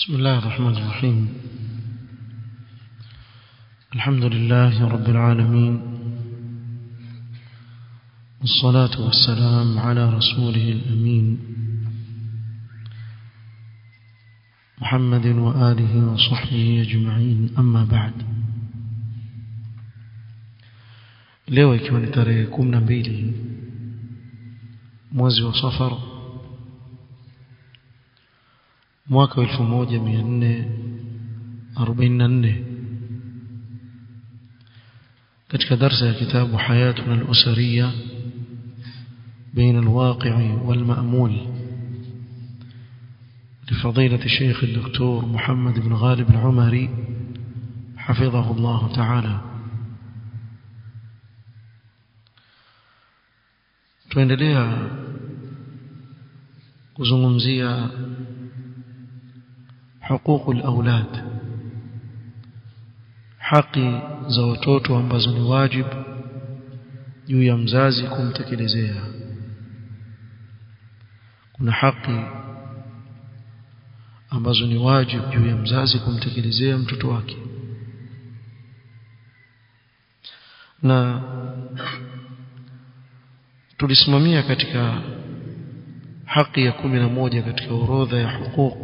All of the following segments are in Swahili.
بسم الله الرحمن الرحيم الحمد لله رب العالمين والصلاة والسلام على رسوله الأمين محمد وآله وصحبه أجمعين أما بعد leo ikiwa ni tarehe kumi na mbili mwezi wa safar mwaka wa elfu moja mia nne arobaini na nne katika darsa ya kitabu hayatuna al-usariya بين الواقع والمأمول لفضيلة الشيخ الدكتور محمد بن غالب العمري حفظه الله تعالى tuendelea kuzungumzia huquq al-aulad haki za watoto ambazo ni wajibu juu ya mzazi kumtekelezea kuna haki ambazo ni wajibu juu ya mzazi kumtekelezea mtoto wake na tulisimamia katika haki ya kumi na moja katika orodha ya huquq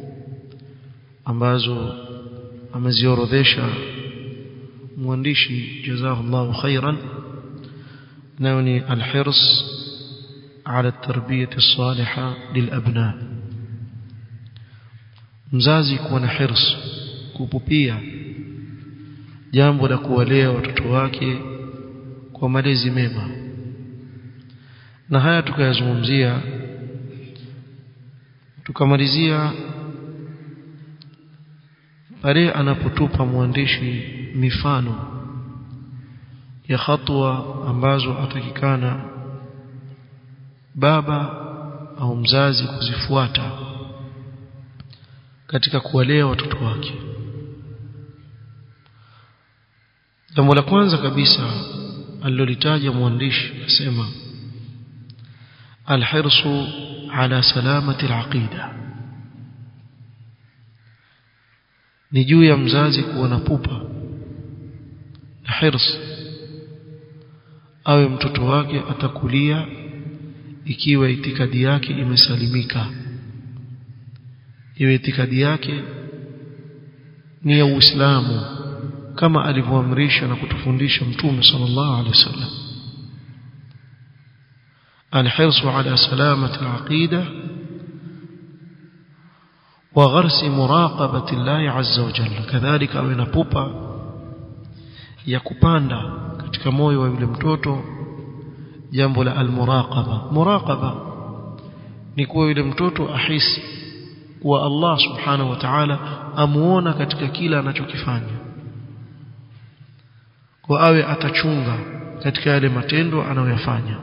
ambazo ameziorodhesha mwandishi jazahullahu khairan nayo ni alhirs على التربية الصالحة للأبناء mzazi kuwa na hirs kupupia jambo la kuwalea watoto wake kwa malezi mema na haya tukayazungumzia tukamalizia pale anapotupa mwandishi mifano ya hatua ambazo atakikana baba au mzazi kuzifuata katika kuwalea watoto wake jambo la kwanza kabisa alilolitaja mwandishi asema alhirsu ala salamati alaqida ni juu ya mzazi kuwa na pupa na hirs awe mtoto wake atakulia ikiwa itikadi yake imesalimika iwe itikadi yake ni ya Uislamu kama alivyoamrisha na kutufundisha Mtume sallallahu alaihi wasallam الحرص على سلامة العقيدة وغرس مراقبة الله عز وجل كذلك أو نبوبا يكupanda katika moyo wa yule mtoto jambo la almuraqaba muraqaba ni kuwa yule mtoto ahisi kuwa Allah subhanahu wa ta'ala amuona katika kila anachokifanya kwa awe atachunga katika yale matendo anayoyafanya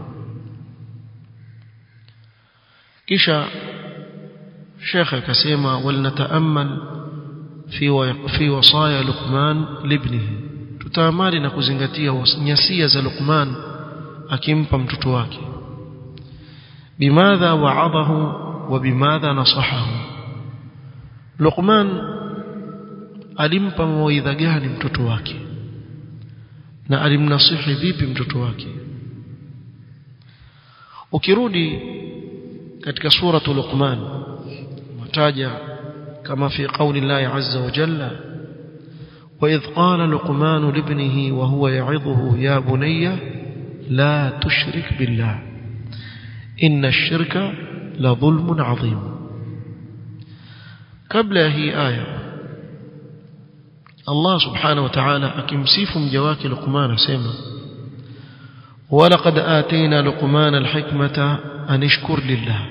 kisha Sheikh akasema walnataamal fi fi wasaya Luqman libnihi tutaamali na kuzingatia nyasia za Luqman akimpa mtoto wake bimadha wa'adahu wa bimadha nasahahu Luqman alimpa mawaidha gani mtoto wake na alimnasihi vipi mtoto wake ukirudi katika suratu Luqman mataja kama fi qawli Allah azza wa jalla وإذ قال لقمان لابنه وهو يعظه يا بني لا تشرك بالله إن الشرك لظلم عظيم قبل هي آية الله سبحانه وتعالى أكمسيف مجواك لقمان سيما ولقد آتينا لقمان الحكمة أن اشكر لله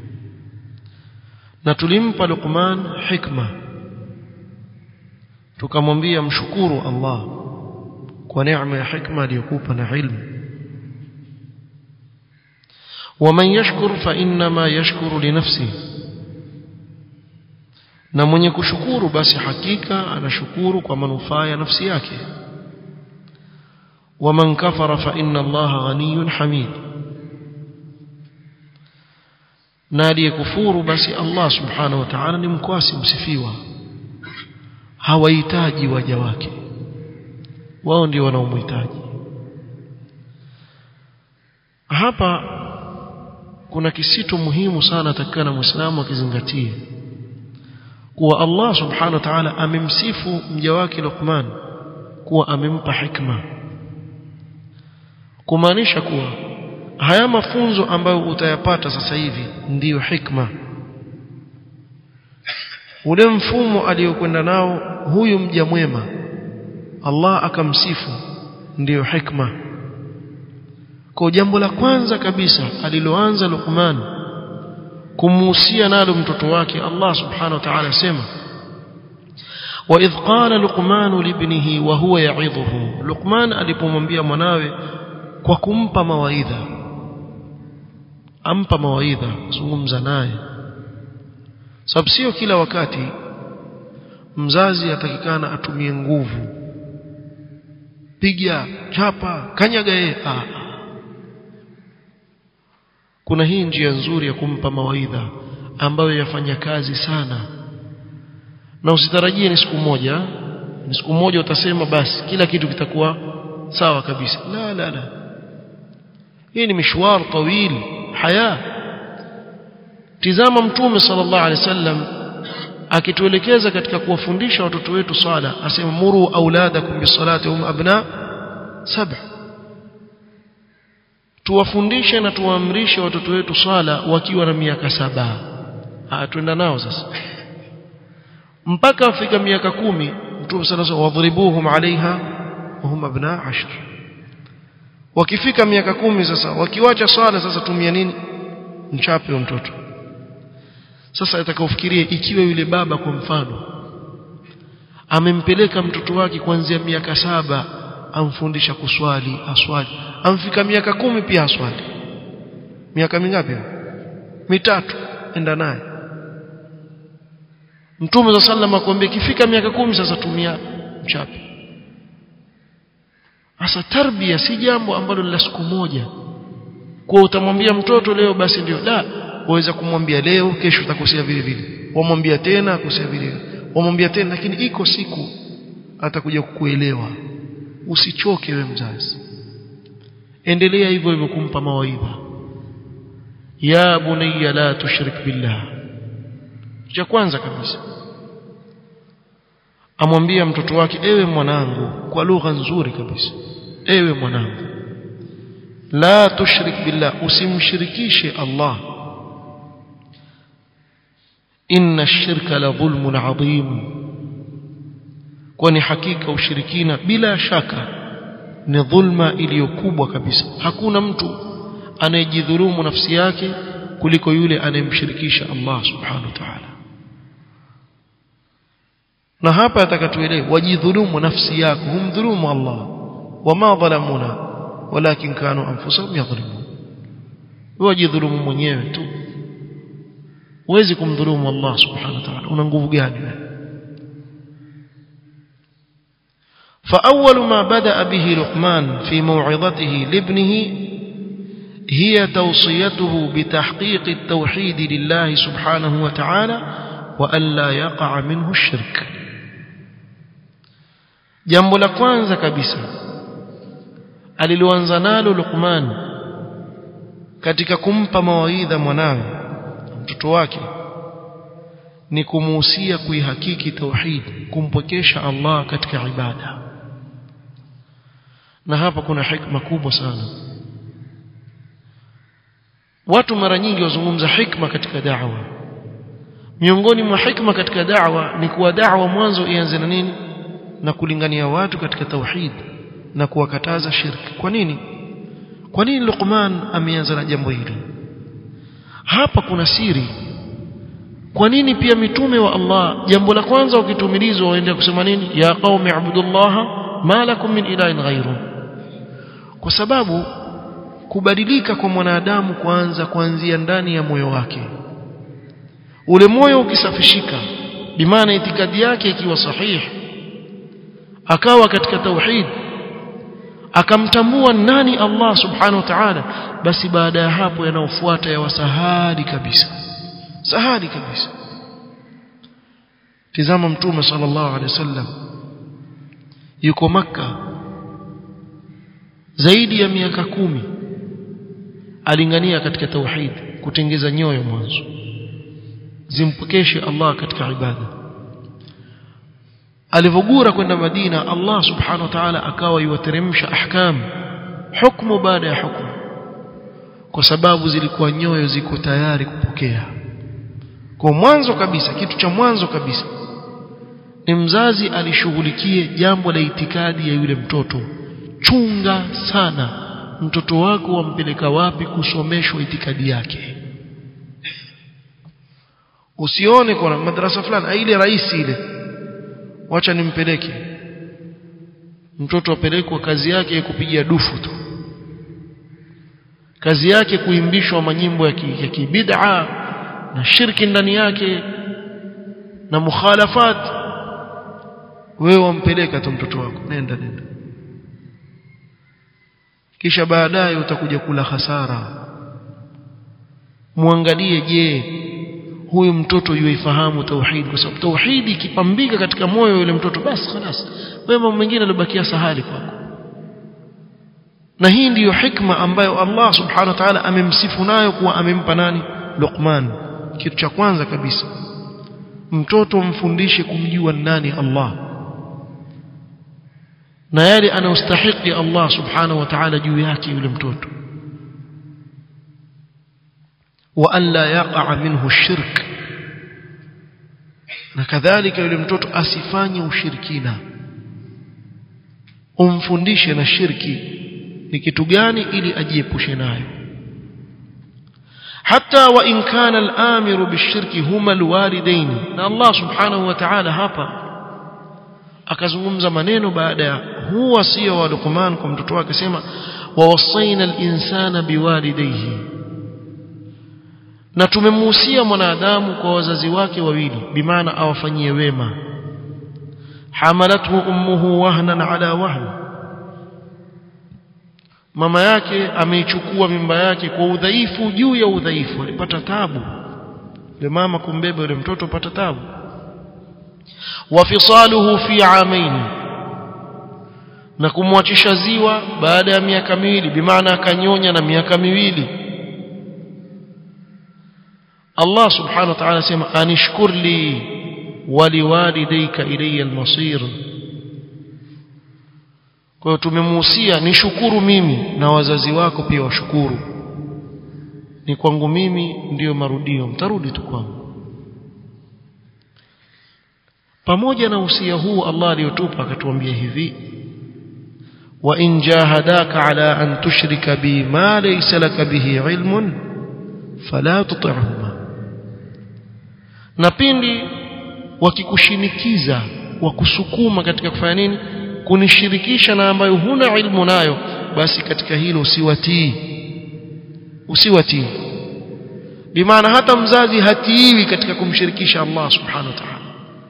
نتلمب لقمان حكمة tukamwambia mshukuru Allah kwa neema ya hikma aliyokupa na ilmu ومن يشكر فإنما يشكر لنفسه na mwenye kushukuru basi hakika anashukuru kwa manufaa ya nafsi yake waman kafara fa inna allaha ghaniyun hamid na aliyekufuru basi Allah subhanahu wa ta'ala ni mkwasi msifiwa hawahitaji waja wake wao ndio wanaomhitaji hapa kuna kisito muhimu sana atakana muislamu akizingatie kuwa Allah subhanahu wa ta'ala amemsifu mja wake Luqman kuwa amempa hikma kumaanisha kuwa haya mafunzo ambayo utayapata sasa hivi ndiyo hikma ule mfumo aliyokwenda nao huyu mja mwema Allah akamsifu ndiyo hikma kwa jambo la kwanza kabisa aliloanza Luqman kumuhusia nalo mtoto wake Allah subhanahu wa ta'ala sema وإذ قال لقمان لابنه وهو يعظه لقمان alipomwambia mwanawe kwa kumpa mawaidha ampa mawaidha zungumza naye sababu sio kila wakati mzazi atakikana atumie nguvu piga chapa kanyaga yeye ah kuna hii njia nzuri ya kumpa mawaidha ambayo yafanya kazi sana na usitarajie ni siku moja ni siku moja utasema basi kila kitu kitakuwa sawa kabisa la la la hii ni mishwar tawil haya tizama mtume sallallahu alaihi wasallam akituelekeza katika kuwafundisha watoto wetu sala asema muru auladakum bisalati hum abna saba tuwafundishe na tuwaamrishe watoto wetu swala wakiwa na miaka saba atwenda nao sasa mpaka afika miaka kumi mtume sana sana wadhribuhum alaiha wahum abna ashr wakifika miaka kumi sasa wakiwacha swala sasa tumia nini mchape wa mtoto sasa atakaofikirie ikiwa yule baba kwa mfano amempeleka mtoto wake kuanzia miaka saba amfundisha kuswali aswali amfika miaka kumi pia aswali miaka mingapi mitatu enda naye mtume za sallam akwambia ikifika miaka kumi sasa tumia mchape hasa tarbia si jambo ambalo la siku moja kwa utamwambia mtoto leo basi ndio la waweza kumwambia leo kesho utakosea vile vile wamwambia tena akosea vile vile wamwambia tena lakini iko siku atakuja kukuelewa usichoke we mzazi endelea hivyo hivyo kumpa mawaidha ya bunayya la tushrik billah cha kwanza kabisa amwambia mtoto wake ewe mwanangu kwa lugha nzuri kabisa ewe mwanangu la tushrik billah usimshirikishe Allah inna ash-shirka la dhulmun adhim kwani hakika ushirikina bila shaka ni dhulma iliyokubwa kabisa hakuna mtu anayejidhulumu nafsi yake kuliko yule anayemshirikisha Allah subhanahu wa ta'ala na hapa atakatuelewa wajidhulumu nafsi yako humdhulumu Allah wama dhalamuna walakin kanu anfusahum yadhlimun wajidhulumu mwenyewe tu huwezi kumdhulumu Allah subhanahu wa ta'ala una nguvu gani فأول ما بدأ به لقمان في موعظته لابنه هي توصيته بتحقيق التوحيد لله سبحانه وتعالى وألا يقع منه الشرك jambo la kwanza kabisa aliloanza nalo Luqman katika kumpa mawaidha mwanawe mtoto wake ni kumuhusia kuihakiki tauhid kumpokesha Allah katika ibada na hapa kuna hikma kubwa sana watu mara nyingi wazungumza hikma katika da'wa miongoni mwa hikma katika da'wa ni kuwa da'wa mwanzo ianze na nini na kulingania watu katika tauhid na kuwakataza shirki kwa nini kwa nini Luqman ameanza na jambo hili hapa kuna siri kwa nini pia mitume wa Allah jambo la kwanza ukitumilizwa waende kusema nini ya qaumi ibudullaha ma lakum min ilahin ghairu kwa sababu kubadilika kwa mwanadamu kwanza kuanzia ndani ya moyo wake ule moyo ukisafishika bimaana itikadi yake ikiwa sahihi akawa katika tauhid akamtambua nani Allah subhanahu wa ta'ala basi baada ya hapo yanaofuata ya wasahadi kabisa sahali kabisa tizama mtume sallallahu alaihi wasallam yuko maka zaidi ya miaka kumi alingania katika tauhid kutengeza nyoyo mwanzo zimpokeshe Allah katika ibada alivogura kwenda Madina Allah subhanahu wa ta'ala akawa yuwateremsha ahkam hukumu baada ya hukumu kwa sababu zilikuwa nyoyo ziko tayari kupokea kwa mwanzo kabisa kitu cha mwanzo kabisa ni mzazi alishughulikie jambo la itikadi ya yule mtoto chunga sana mtoto wako wampeleka wapi kusomeshwa itikadi yake usione kuna madrasa fulani ile rahisi ile wacha nimpeleke mtoto apelekwa kazi yake kupiga dufu tu kazi yake kuimbishwa manyimbo ya kibid'a na shirki ndani yake na mukhalafat wewe wampeleka tu mtoto wako nenda nenda kisha baadaye utakuja kula hasara muangalie je huyu mtoto yuifahamu tauhid kwa sababu tauhidi ikipambika katika moyo yule mtoto basi خلاص wewe mambo mengine yalibakia sahali kwako na hii ndiyo hikma ambayo Allah subhanahu wa ta'ala amemsifu nayo kuwa amempa nani Luqman kitu cha kwanza kabisa mtoto mfundishe kumjua nani Allah na yale anayostahili Allah subhanahu wa ta'ala juu yake yule mtoto wa an la yaqa minhu shirk na kadhalika yule mtoto asifanye ushirikina umfundishe na shirki ni kitu gani ili ajiepushe nayo hata wa in kana al-amiru bishirki huma alwalidain na Allah subhanahu wa ta'ala hapa akazungumza maneno baada ya huu wasia wa Luqman kwa mtoto wake sema wa wasaina al-insana biwalidayhi na tumemuhusia mwanadamu kwa wazazi wake wawili bimaana awafanyie wema hamalathu ummuhu wahnan ala wahn mama yake ameichukua mimba yake kwa udhaifu juu ya udhaifu alipata tabu yule mama kumbeba yule mtoto pata tabu wafisaluhu fi amain na kumwachisha ziwa baada ya miaka miwili bimaana akanyonya na miaka miwili Allah subhanahu wa ta'ala sema anishkur li waliwalidayka ilayya almasir kwa hiyo tumemuhusia nishukuru mimi na wazazi wako pia washukuru ni kwangu mimi ndiyo marudio mtarudi tu kwangu pamoja na usia huu Allah aliyotupa akatuambia hivi wa in jahadaka ala an tushrika bi ma laysa laka bihi ilmun fala tuti'huma na pindi wakikushinikiza wakusukuma katika kufanya nini kunishirikisha na ambayo huna ilmu nayo basi katika hilo usiwatii usiwatii bimaana hata mzazi hatiiwi katika kumshirikisha Allah subhanahu wa ta'ala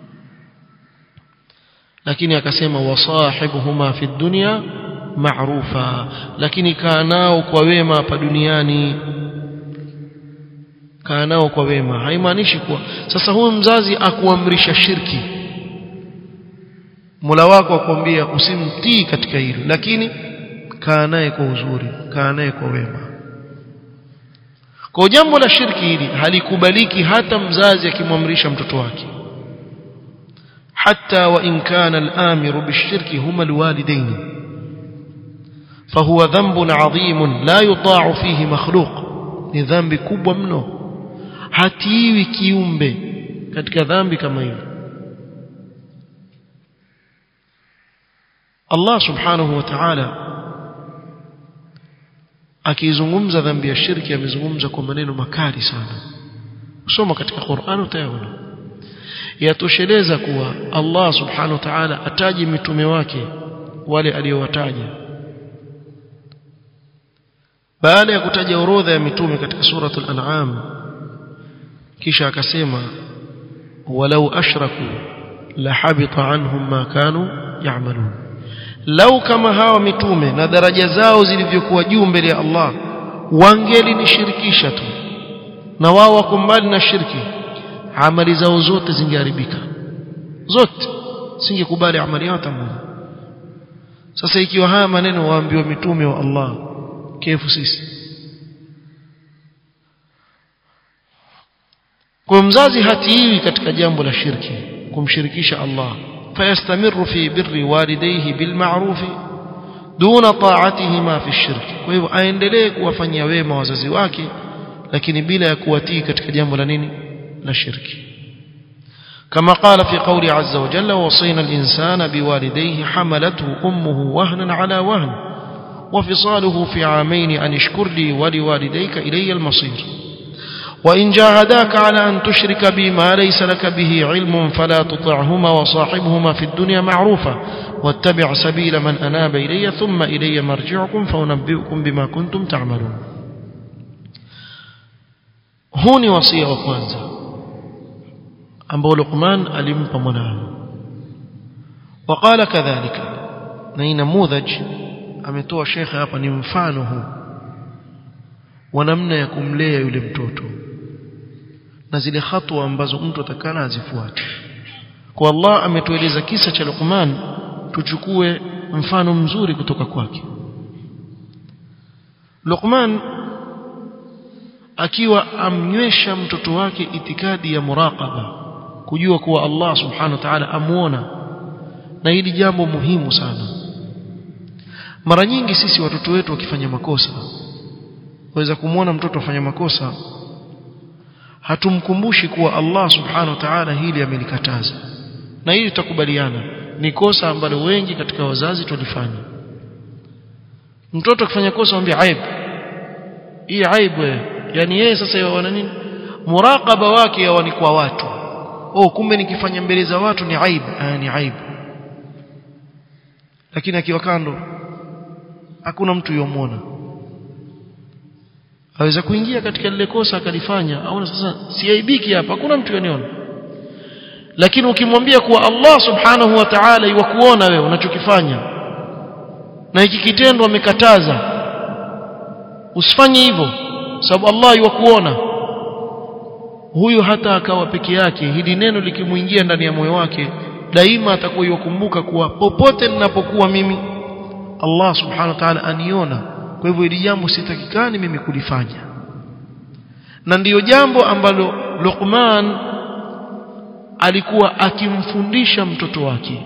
lakini akasema wasahibuhuma fi dunya ma'rufa lakini kaa nao kwa wema hapa duniani kaa nao kwa wema haimaanishi kuwa sasa huyu mzazi akuamrisha shirki Mola wako akwambia usimtii katika hilo lakini kaa naye kwa uzuri kaa naye kwa wema kwa jambo la shirki hili halikubaliki hata mzazi akimwamrisha mtoto wake حتى وإن كان الآمر بالشرك هما الوالدين فهو ذنب عظيم لا يطاع فيه مخلوق ni dhambi kubwa mno hatiwi kiumbe katika dhambi kama hili Allah subhanahu wa ta'ala akizungumza dhambi ya shirki amezungumza kwa maneno makali sana usoma katika Qur'an utayaona yatosheleza kuwa Allah subhanahu wa ta'ala ataji mitume wake wale aliyowataja baada ya kutaja orodha ya mitume katika suratul an'am kisha akasema walau ashraku la habita anhum ma kanu ya'malun lau kama hawa mitume na daraja zao zilivyokuwa juu mbele ya Allah wangelinishirikisha tu na wao wako mbali na shirki amali zao zote zingeharibika zote singekubali amali yao tamoja sasa ikiwa haya maneno waambiwa mitume wa Allah kefu sisi kwa mzazi hatiwi katika jambo la shirki kumshirikisha Allah fayastamiru fi birri walidayhi bilma'ruf duna ta'atihima fi shirki kwa hivyo aendelee kuwafanyia wema wazazi wake lakini bila ya kuwatii katika jambo la nini la shirki كما قال في قول عز وجل وصينا الإنسان بوالديه حملته أمه وهنا على وهن وفصاله في عامين أن اشكر لي ولوالديك إلي المصير وإن جاهداك على أن تشرك بي ما ليس لك به علم فلا تطعهما وصاحبهما في الدنيا معروفا واتبع سبيل من أناب إلي ثم إلي مرجعكم فأنبئكم بما كنتم تعملون هوني وصية وكوانزا ambao Luqman alimpa mwanawe وقال كذلك na ina mudhaj ametoa shekhe hapa ni mfano huu wa namna ya kumlea yule mtoto na zile hatua ambazo mtu atakana azifuate kwa Allah ametueleza kisa cha Luqman tuchukue mfano mzuri kutoka kwake Luqman akiwa amnywesha mtoto wake itikadi ya muraqaba kujua kuwa Allah subhanahu wa ta'ala amuona na hili jambo muhimu sana mara nyingi sisi watoto wetu wakifanya makosa waweza kumwona mtoto afanya makosa hatumkumbushi kuwa Allah subhanahu wa ta'ala hili amelikataza na hili tutakubaliana ni kosa ambalo wengi katika wazazi tulifanya mtoto akifanya kosa mwambie aibu hii aibu yani yeye sasa yaona nini muraqaba wake yawa ni kwa watu oh kumbe nikifanya mbele za watu ni aibu ah, ni aibu lakini akiwa kando hakuna mtu yomwona aweza kuingia katika lile kosa akalifanya au sasa siaibiki hapa hakuna mtu yoniona lakini ukimwambia kuwa Allah subhanahu wa ta'ala iwakuona wewe unachokifanya na hiki kitendo amekataza usifanye hivyo sababu Allah iwakuona huyu hata akawa peke yake hili neno likimuingia ndani ya moyo wake daima atakuwa yukumbuka kuwa popote ninapokuwa mimi Allah subhanahu wa ta'ala aniona kwa hivyo hili jambo sitakikani mimi kulifanya na ndiyo jambo ambalo Luqman alikuwa akimfundisha mtoto wake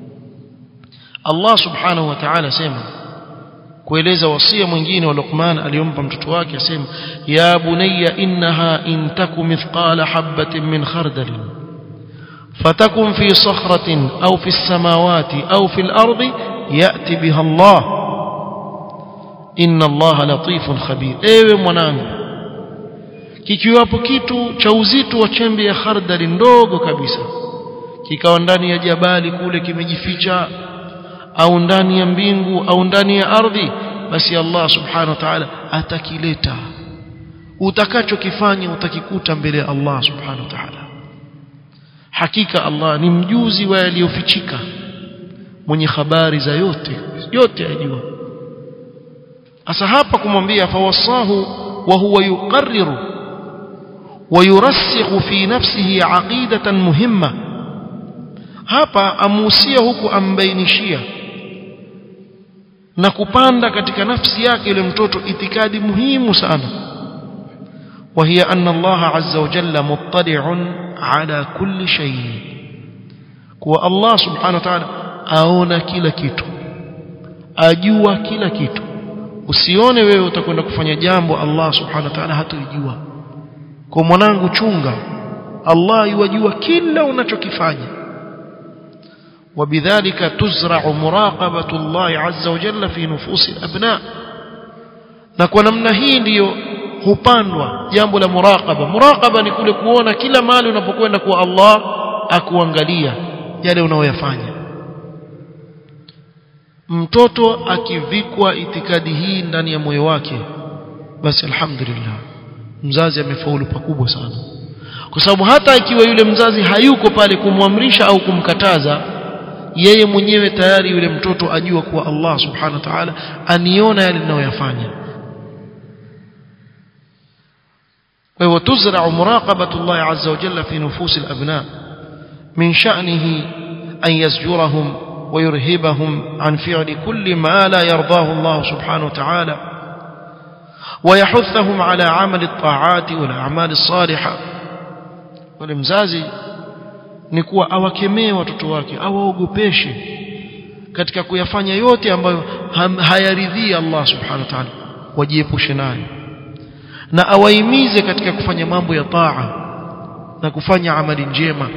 Allah subhanahu wa ta'ala sema kueleza wasia mwingine wa Luqman aliyompa mtoto wake asema ya bunayya innaha in taku mithqala habatin min khardalin fatakun fi sakhratin au fi samawati au fi al-ardi yati biha Allah inna Allah latifun khabir ewe mwanangu kikiwapo kitu cha uzito wa chembe ya khardali ndogo kabisa kikawa ndani ya jabali kule kimejificha au ndani ya mbingu au ndani ya ardhi basi Allah subhanahu wa ta'ala atakileta utakachokifanya utakikuta mbele ya Allah subhanahu wa ta'ala hakika Allah ni mjuzi wa yaliyofichika mwenye habari za yote yote ajua asa hapa kumwambia fawasahu wa huwa yuqarriru ويرسخ في نفسه عقيدة مهمة hapa amuhusia huku ambainishia na kupanda katika nafsi yake yule mtoto itikadi muhimu sana وهي أن الله عز وجل مطلع على كل شيء kuwa Allah subhanahu wa ta'ala aona kila kitu ajua kila kitu usione wewe utakwenda kufanya jambo Allah subhanahu wa ta'ala hatalijua kwa mwanangu chunga Allah yajua kila unachokifanya وبذلك تزرع مراقبة الله عز وجل في نفوس الأبناء na kwa namna hii ndiyo hupandwa jambo la muraqaba muraqaba ni kule kuona kila mali unapokwenda kwa Allah akuangalia yale unayoyafanya mtoto akivikwa itikadi hii ndani ya moyo wake basi alhamdulillah mzazi amefaulu pakubwa sana kwa sababu hata ikiwa yule mzazi hayuko pale kumwamrisha au kumkataza yeye mwenyewe tayari yule mtoto ajua kuwa Allah subhanahu wa ta'ala aniona yale ninayoyafanya وهو تزرع مراقبة الله عز وجل في نفوس الأبناء من شأنه أن يزجرهم ويرهبهم عن فعل كل ما لا يرضاه الله سبحانه وتعالى ويحثهم على عمل الطاعات والأعمال الصالحة ولمزازي ni kuwa awakemee watoto wake awaogopeshe katika kuyafanya yote ambayo hayaridhii Allah subhanahu wa ta'ala wajiepushe nayo na awaimize katika kufanya mambo ya taa na kufanya amali njema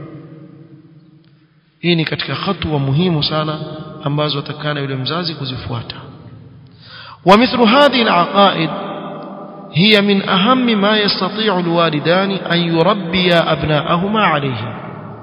hii ni katika hatua muhimu sana ambazo atakana yule mzazi kuzifuata ومثل هذه العقائد هي من أهم ما يستطيع الوالدان أن يربيا أبناءهما عليه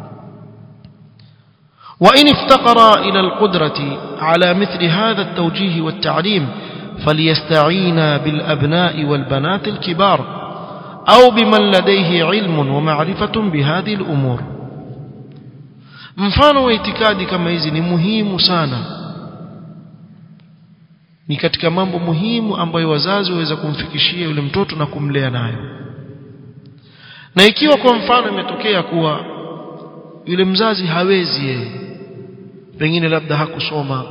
وإن افتقرا إلى القدرة على مثل هذا التوجيه والتعليم فليستعينا بالأبناء والبنات الكبار أو بمن لديه علم ومعرفة بهذه الأمور mfano wa itikadi kama hizi ni muhimu sana ni katika mambo muhimu ambayo wazazi waweza kumfikishia yule mtoto na kumlea nayo na ikiwa kwa mfano imetokea kuwa yule mzazi hawezi yeye pengine labda hakusoma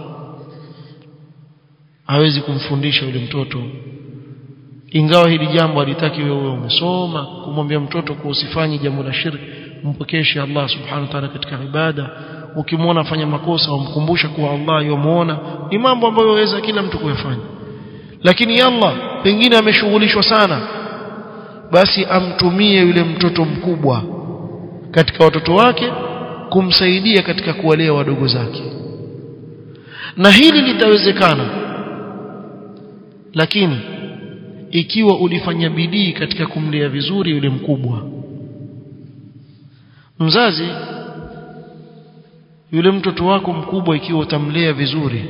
hawezi kumfundisha yule mtoto ingawa hili jambo halitaki wewe umesoma kumwambia mtoto kuwa usifanye jambo la shirki mpokeshe Allah subhanahu wa ta'ala katika ibada ukimwona afanya makosa umkumbusha kuwa Allah yomuona ni mambo ambayo waweza kila mtu kuyafanya lakini Allah pengine ameshughulishwa sana basi amtumie yule mtoto mkubwa katika watoto wake kumsaidia katika kuwalea wadogo zake na hili litawezekana lakini ikiwa ulifanya bidii katika kumlea vizuri yule mkubwa mzazi yule mtoto wako mkubwa ikiwa utamlea vizuri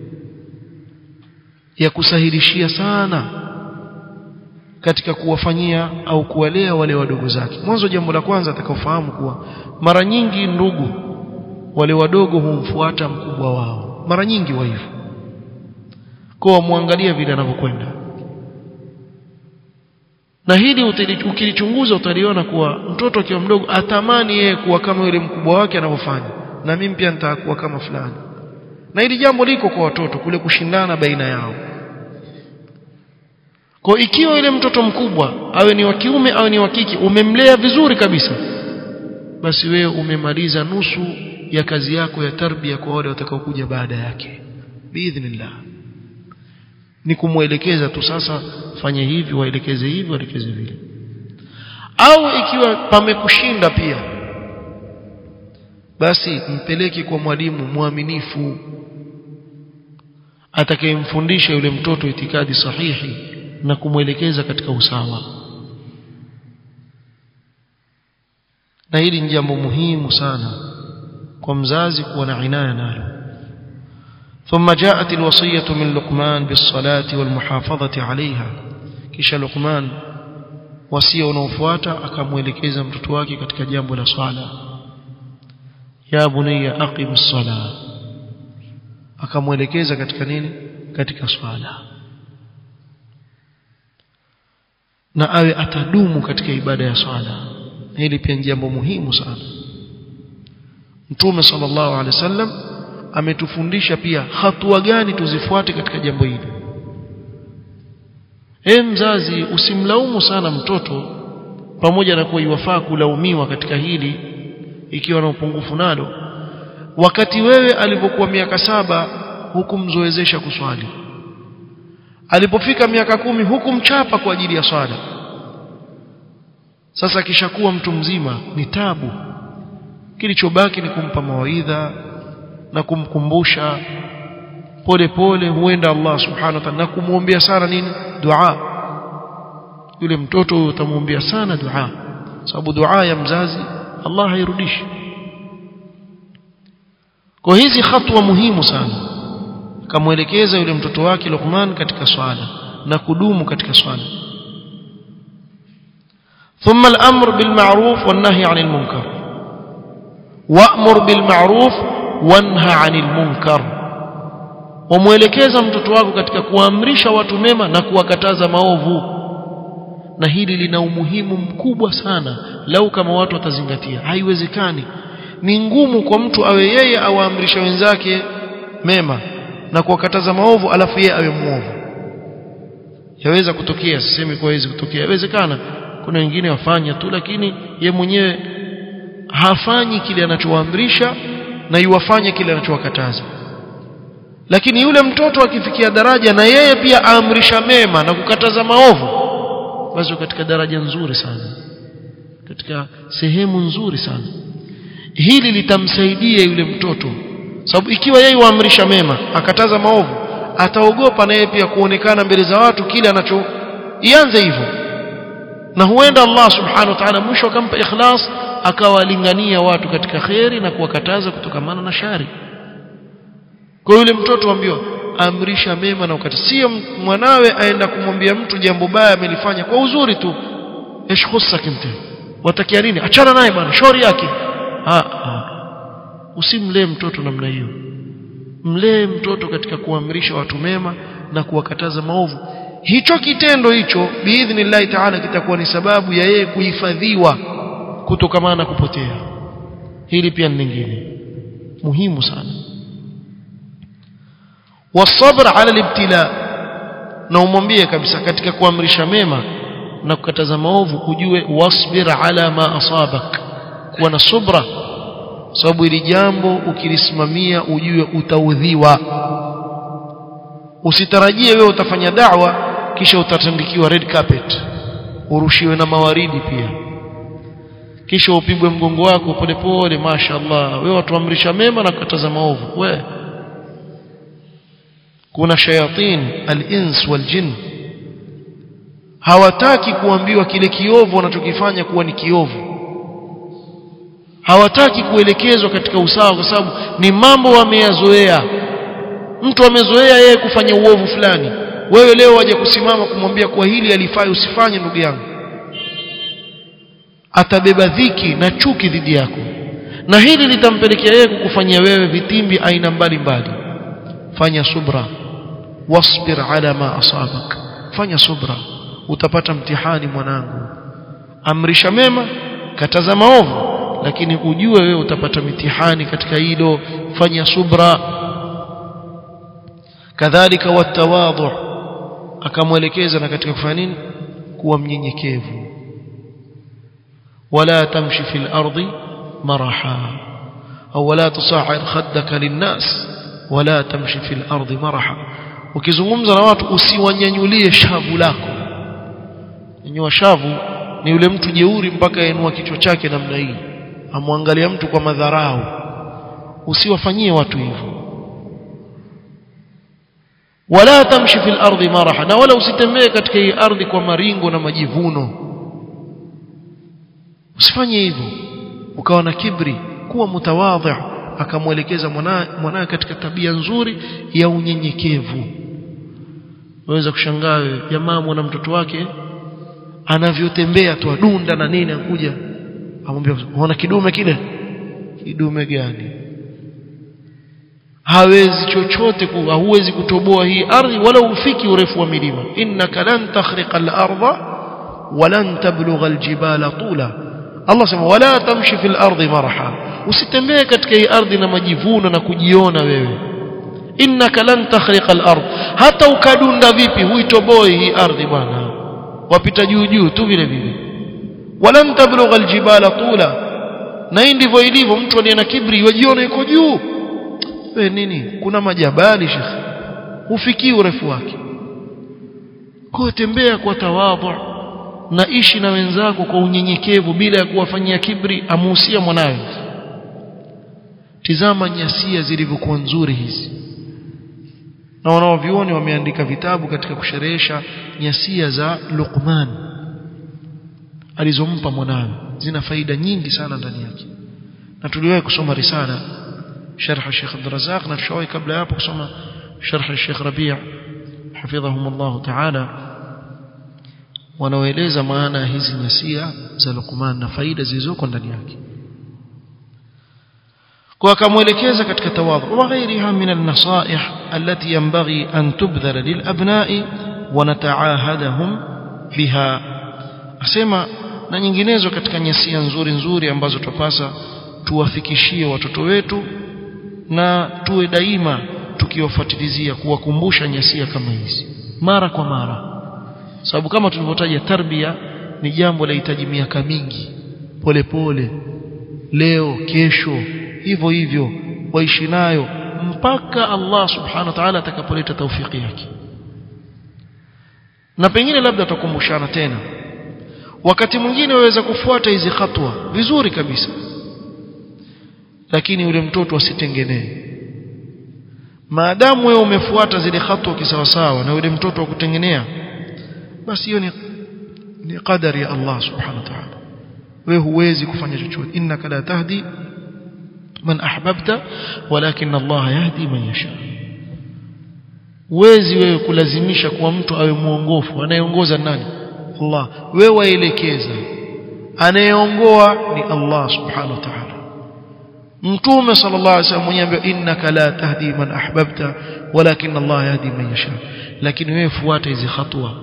ya kusahilishia sana katika kuwafanyia au kuwalea wale wadogo zake mwanzo jambo la kwanza atakaofahamu kuwa mara nyingi ndugu wale wadogo humfuata mkubwa wao mara nyingi wa hivyo kwa muangalia vile anavyokwenda na hili ukilichunguza utaliona kuwa mtoto akiwa mdogo atamani yeye kuwa kama yule mkubwa wake anavyofanya na mimi pia nitakuwa kama fulani na hili jambo liko kwa watoto kule kushindana baina yao kwa ikiwa yule mtoto mkubwa awe ni wa kiume awe ni wa kike umemlea vizuri kabisa basi wewe umemaliza nusu ya kazi yako ya tarbia kwa wale watakaokuja baada yake biidhnillah ni kumwelekeza tu sasa fanye hivi waelekeze hivi waelekeze vile au ikiwa pamekushinda pia basi mpeleke kwa mwalimu mwaminifu atakayemfundisha yule mtoto itikadi sahihi na kumwelekeza katika usawa na hili ni jambo muhimu sana kwa mzazi kuwa na inaya nalo ثم جاءت الوصية من لقمان بالصلاة والمحافظة عليها kisha Luqman wasia unaofuata akamwelekeza mtoto wake katika jambo la swala ya bunayya aqimis sala akamwelekeza katika nini katika swala na awe atadumu katika ibada ya swala hili pia ni jambo muhimu sana Mtume sallallahu alaihi wasallam ametufundisha pia hatua gani tuzifuate katika jambo hili e mzazi usimlaumu sana mtoto pamoja na kuwa iwafaa kulaumiwa katika hili ikiwa na upungufu nalo wakati wewe alipokuwa miaka saba hukumzoezesha kuswali alipofika miaka kumi hukumchapa kwa ajili ya swala sasa akishakuwa mtu mzima ni tabu kilichobaki ni kumpa mawaidha na kumkumbusha pole pole huenda Allah subhanahu wa ta'ala na kumwombea sana nini dua yule mtoto utamwombea sana dua sababu dua ya mzazi Allah hairudishi kwa hizi hatua muhimu sana kamwelekeza yule mtoto wake Luqman katika swala na kudumu katika swala ثم الأمر بالمعروف والنهي عن المنكر وأمر بالمعروف وانهى عن المنكر wamwelekeza mtoto wako katika kuamrisha watu mema na kuwakataza maovu na hili lina umuhimu mkubwa sana lau kama watu watazingatia haiwezekani ni ngumu kwa mtu awe yeye awaamrisha wenzake mema na kuwakataza maovu alafu yeye awe muovu yaweza kutokea sisemi kwa haiwezi kutokea yawezekana kuna wengine wafanya tu lakini ye mwenyewe hafanyi kile anachowaamrisha na yuwafanye kile anachowakataza lakini yule mtoto akifikia daraja na yeye pia aamrisha mema na kukataza maovu basi katika daraja nzuri sana katika sehemu nzuri sana hili litamsaidia yule mtoto sababu ikiwa yeye waamrisha mema akataza maovu ataogopa na yeye pia kuonekana mbele za watu kile anacho ianze hivyo na huenda Allah subhanahu wa ta'ala mwisho akampa ikhlas akawalingania watu katika kheri na kuwakataza kutokamana na shari kwa yule mtoto ambiwa amrisha mema na ukataza sio mwanawe aenda kumwambia mtu jambo baya amelifanya kwa uzuri tu ايش خصك انت watakia nini achana naye bwana shauri yake ah, ah. usimlee mtoto namna hiyo mlee mtoto katika kuamrisha watu mema na kuwakataza maovu hicho kitendo hicho biidhnillahi taala kitakuwa ni sababu ya yeye kuhifadhiwa kutokamana na kupotea hili pia ni lingine muhimu sana wasabr ala libtila na umwambie kabisa katika kuamrisha mema na kukataza maovu ujue wasbir ala ma asabak kuwa na subra sababu ili jambo ukilisimamia ujue utaudhiwa usitarajie wewe utafanya da'wa kisha utatandikiwa red carpet urushiwe na mawaridi pia kisha upigwe mgongo wako polepole mashaallah wewe watuamrisha mema na kukataza maovu we kuna shayatin al-ins wal-jinn hawataki kuambiwa kile kiovu wanachokifanya kuwa ni kiovu hawataki kuelekezwa katika usawa kwa sababu ni mambo wameyazoea mtu amezoea yeye kufanya uovu fulani wewe leo waje kusimama kumwambia kwa hili alifai usifanye ndugu yangu atabeba dhiki na chuki dhidi yako na hili litampelekea yeye kukufanyia wewe vitimbi aina mbalimbali fanya subra wasbir ala ma asabak fanya subra utapata mtihani mwanangu amrisha mema kataza maovu lakini ujue wewe utapata mitihani katika hilo fanya subra kadhalika watawadhu akamwelekeza na katika kufanya nini kuwa mnyenyekevu wala tamshi fil ardi maraha au wala tusa'ir khaddaka linnas wala tamshi fil ardi maraha ukizungumza na watu usiwanyanyulie shavu lako nyanyua shavu ni yule mtu jeuri mpaka yainua kichwa chake namna hii amwangalia mtu kwa madharau usiwafanyie watu hivyo wala tamshi fil ardi maraha na wala usitembee katika hii ardhi kwa maringo na majivuno usifanye hivyo ukawa na kibri kuwa mutawadhi akamwelekeza mwanawe katika tabia nzuri ya unyenyekevu waweza kushangaa jamaa mwana mtoto wake anavyotembea tu adunda na nini akuja amwambia unaona kidume kile kidume gani hawezi chochote kuwa huwezi kutoboa hii ardhi wala ufiki urefu wa milima innaka lan takhriqa al-ardha walan tablugha al-jibala tula Allah sema wala tamshi fil ardi marha usitembee katika hii ardhi na majivuno na kujiona wewe innaka lan takhriqa al-ard hata ukadunda vipi huitoboi hii ardhi bwana wapita juu juu tu vile vile walan tablugha al-jibala tula na hii ndivyo ilivyo mtu aliye na kibri wajiona yuko juu we nini kuna majabali shekhi hufikii urefu wake kwa tembea kwa tawadhu na ishi na wenzako kwa unyenyekevu bila ya kuwafanyia kibri amuhusia mwanawe tizama nyasia zilivyokuwa nzuri hizi na wanaovioni wameandika vitabu katika kusherehesha nyasia za Luqman alizompa mwanawe zina faida nyingi sana ndani yake na tuliwahi kusoma risala شرح الشيخ عبد الرزاق نفشوي قبل يابك سما شرح الشيخ ربيع حفظهم الله تعالى wanaoeleza maana hizi nyasia za Luqman na faida zilizoko ndani yake kwa akamwelekeza katika tawadhu wa ghairiha min an-nasaih allati yanbaghi an tubdhara lil abna'i wa nata'ahadahum biha asema na nyinginezo katika nyasia nzuri nzuri ambazo tupasa tuwafikishie watoto wetu na tuwe daima tukiwafuatilizia kuwakumbusha nyasia kama hizi mara kwa mara sababu kama tulivyotaja tarbia ni jambo lahitaji miaka mingi polepole leo kesho hivyo hivyo waishi nayo mpaka Allah subhanahu wa ta'ala atakapoleta taufiki yake na pengine labda tutakumbushana tena wakati mwingine waweza kufuata hizi hatua vizuri kabisa lakini yule mtoto asitengenee maadamu wewe umefuata zile hatua kisawasawa na yule mtoto akutengenea basi hiyo ni ni qadari ya Allah subhanahu wa ta'ala wewe huwezi kufanya chochote innaka la tahdi man ahbabta walakin Allah yahdi man yasha huwezi wewe kulazimisha kwa mtu awe muongofu anayeongoza nani Allah wewe waelekeza anayeongoa ni Allah subhanahu wa ta'ala mtume sallallahu alaihi wasallam mwenyewe innaka la tahdi man ahbabta walakin Allah yahdi man yasha lakini wewe fuata hizi hatua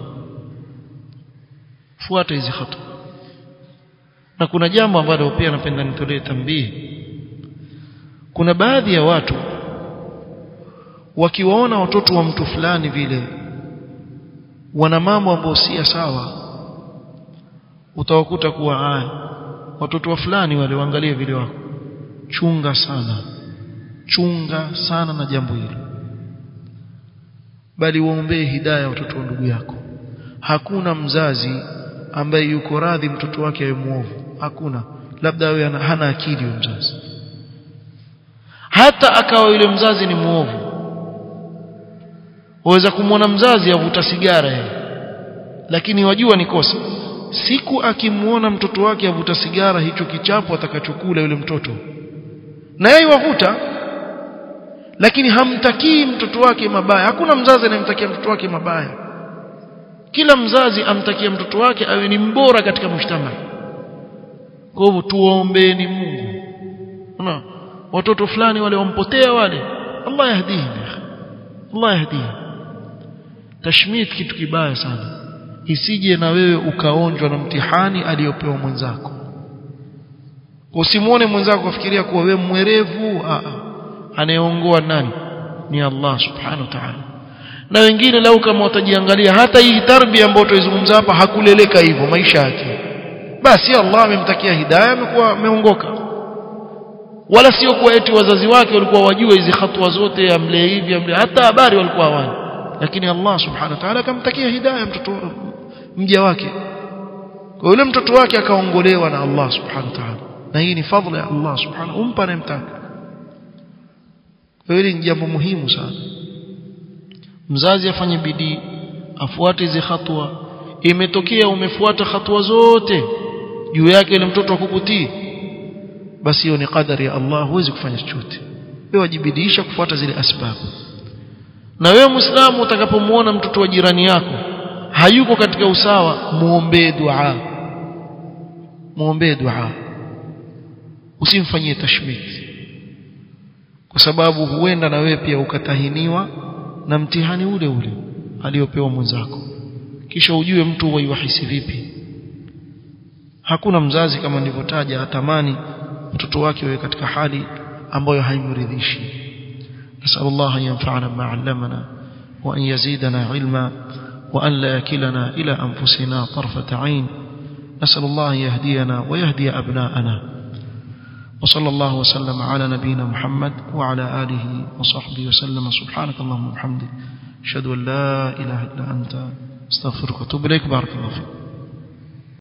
fuata hizi hatua na kuna jambo ambalo pia napenda nitolee tambii kuna baadhi ya watu wakiwaona watoto wa mtu fulani vile wana mambo ambayo si sawa utawakuta kuwa haya watoto wa fulani wale waangalie vile wako chunga sana chunga sana na jambo hilo bali waombee hidayah watoto wa ndugu yako hakuna mzazi ambaye yuko radhi mtoto wake awe muovu hakuna labda awe hana akili huyo mzazi hata akawa yule mzazi ni muovu waweza kumwona mzazi avuta sigara yeye lakini wajua ni kosa siku akimuona mtoto wake avuta sigara hicho kichapo atakachokula yule mtoto na yeye wavuta lakini hamtakii mtoto wake mabaya hakuna mzazi anayemtakia mtoto wake mabaya kila mzazi amtakia mtoto wake awe ni mbora katika mshtama kwa hivyo tuombeeni Mungu una watoto fulani wale wampotea wale Allah yahdihim Allah yahdihim tashmit kitu kibaya sana isije na wewe ukaonjwa na mtihani aliyopewa mwenzako usimuone mwenzako kufikiria kuwa wewe mwerevu anayeongoa nani ni Allah subhanahu wa ta'ala na wengine lau kama watajiangalia hata hii tarbia ambayo tuizungumza hapa hakuleleka hivyo maisha yake basi Allah amemtakia hidayah amekuwa ameongoka wala sio kuwa eti wazazi wake walikuwa wajua hizi hatua zote amlee hivi amlee hata habari walikuwa hawana lakini Allah subhanahu wa ta'ala akamtakia hidayah mtoto mja wake kwa yule mtoto wake akaongolewa na Allah subhanahu wa ta'ala na hii ni fadhila ya Allah subhanahu umpa anayemtaka hili ni jambo muhimu sana mzazi afanye bidii afuate hizi hatua imetokea umefuata hatua zote juu yake ile mtoto akukutii basi hiyo ni qadari ya Allah huwezi kufanya chochote wewe wajibidiisha kufuata zile asbabu na wewe muislamu utakapomuona mtoto wa jirani yako hayuko katika usawa muombee dua muombee dua usimfanyie tashmit kwa sababu huenda na wewe pia ukatahiniwa na mtihani ule ule aliopewa mwenzako kisha ujue mtu waiwahisi vipi hakuna mzazi kama nilivyotaja atamani mtoto wake awe katika hali ambayo haimridhishi نسأل الله أن ينفعنا بما علمنا وأن يزيدنا علما وأن لا يكلنا إلى أنفسنا طرفة عين نسأل الله أن يهدينا ويهدي أبناءنا وصلى الله وسلم على نبينا محمد وعلى آله وصحبه وسلم سبحانك اللهم وبحمدك أشهد أن لا إله إلا أنت استغفرك واتوب إليك بارك الله فيك